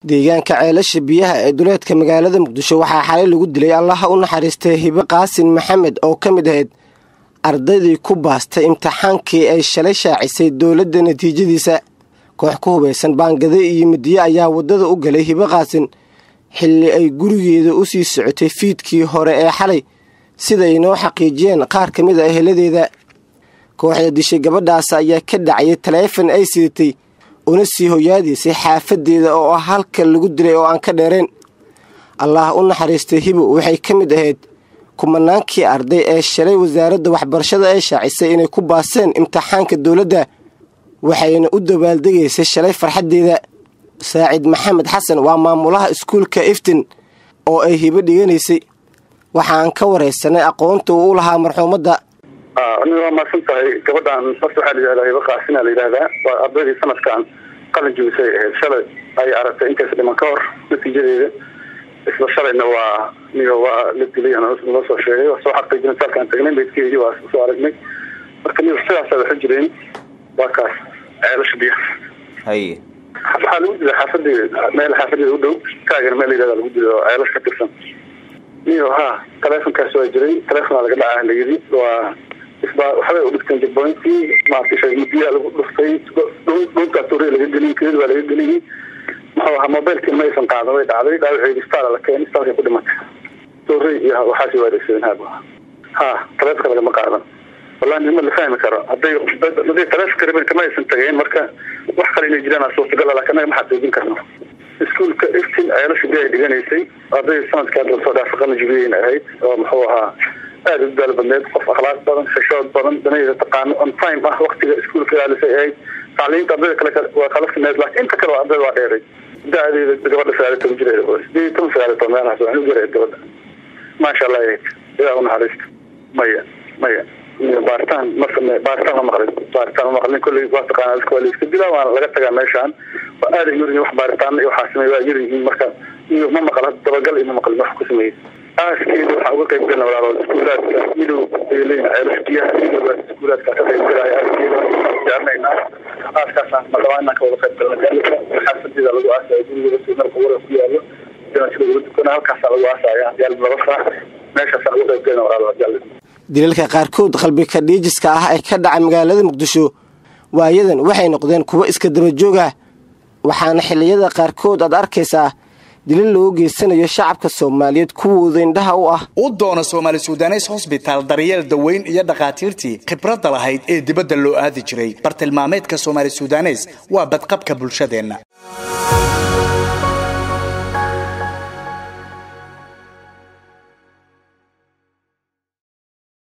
deegaanka ceelasha biyaha ee duleedka magaalada muqdisho waxaa xalay lagu dilay allaha u naxariistay hibe qaasin maxamed oo ka mid ahayd ardaydii ku baastay imtixaankii ay shalay shaacisay dowladda natiijadiisa koox ku hubaysan baangade iyo midiye ayaa waddada u galay hibe qaasin xilli ay gurigeeda u sii socotay fiidkii hore ee xalay siday noo xaqiijiyeen qaar ka mid a eheladeeda kooxda dishay gabadhaas ayaa ka dhacayay taleefon ay sidatay una sii hoyaadaysay xaafadeeda oo ah halka lagu dilay oo aan ka dheereen allah u naxariistay hibo waxay ka mid ahayd kumanaankii arday ee shalay wasaaradda waxbarashada ay shaacisay inay ku baaseen imtixaanka dowladda waxayna u dabaaldegaysay shalay farxaddeeda saacid maxamed xasan waa maamulaha iskuulka iftin oo ay hibo dhiganaysay waxaan ka waraysanay aqoonta uu u lahaa marxuumadda aniga waa maadsan tahay gabadhan horta waxaa layihahdaa hibo qaasina la yidhahdaa waa ardaydii sanadkan qalin jibisay ahayd shalay ay aragtay intaas dhiman ka hor natiijadeeda isla shalayna waa niga waa la dilay noo soo sheegay waa soo xaqiijina saalkaan tagnay baydkeedii waa soo aragnay marka niga sidaasa waxu jireen waa kaas ceelasha biyaha haye waxaa lagu dilay xaafadeeda meel xaafadeeda u dhow kaagana meel layihahda lagu dilay oo ceelash ka tirsan niyo ha taleefonkaas waa jiray taleefonaa laga dhacaa layidhi waa isbaa waxbay udhigteen jabooyntii maarata mudiyaa lagu dhuftay dhuntaa tuure laga geliyey kelid waa laga geliyey muxuu ahaa mobilkii maysan qaadan way dhacday dhaawaceedi istaala la keenay istaalkay ku dhimatay tuure iyo waxaasi waa adeegsadeen haab ha taleefonka lagama qaadan wallahi nima la fahmi karo hadday hadday taleefonka rabeen kama aysan tageen marka wax kale inay jiraan suurtagala laakiin anaga ma xaqiijin karno iskuulka iftin ceelasha biya ay dhiganaysay arday sanadkii hadda lasoo dhaafay qalinjibiyeyna ahayd oo muxuu ahaa aada u daal badneed qof akhlaaq badan xishood badan danayda taqaano on time ah waktiga iskuulka ilaalisay ahayd tacliinta ardayda kale waa kala fineed laakiin inta kale ardayda waa dheeray da-deeda gabadha sagaaliy toban jir sideed iyo toban sagaaliy toban meelahaas waxaan u garay gabadha maasha allah ahayd ilaa u naxariista maya maya baaritaan ma same baaritaan ma maqlin baaritaan ma maqlin kolley waa taqaana dadka waa la iska dilaa waana laga tagaa meeshaan waa aaday yurihin wax baaritaan iyo waxaa sameey waa yurihiin marka iyo ma maqal dabagal iyo ma maqlin wax ku sameeyey aaskeeda waxaa uga qayb galna walaalo iskuulaadka midow ay leeyihin ceelash biyaha midowgaas iskuulaadka ka qayb galaya aaskeeda jecelnayna aaskaasaan madhabaa inaan ka wada qayb galna gaalika xaafadeeda lagu aasaya gurigeeda suunarka wara ku yaalo janasida lagu tukana halkaasaa lagu aasaya yaal laba saac meeshaasaa uga qayb galna walaalo jaalid dilalka qaarkood qalbika dhiijiska ah ee ka dhaca magaalada muqdisho waayadan waxay noqdeen kuwo iska dabajoog ah waxaana xilliyada qaarkood aad arkaysaa dilal loo geysanayo shacabka soomaaliyeed kuwooda indhaha u ah u doona soomaali sudanes hosbitaal daryeel daweyn iyo dhakhaatiirtii khibradda lahayd ee dibadda loo aadi jiray bartilmaameedka soomaali sudanes waa badqabka bulshadeenna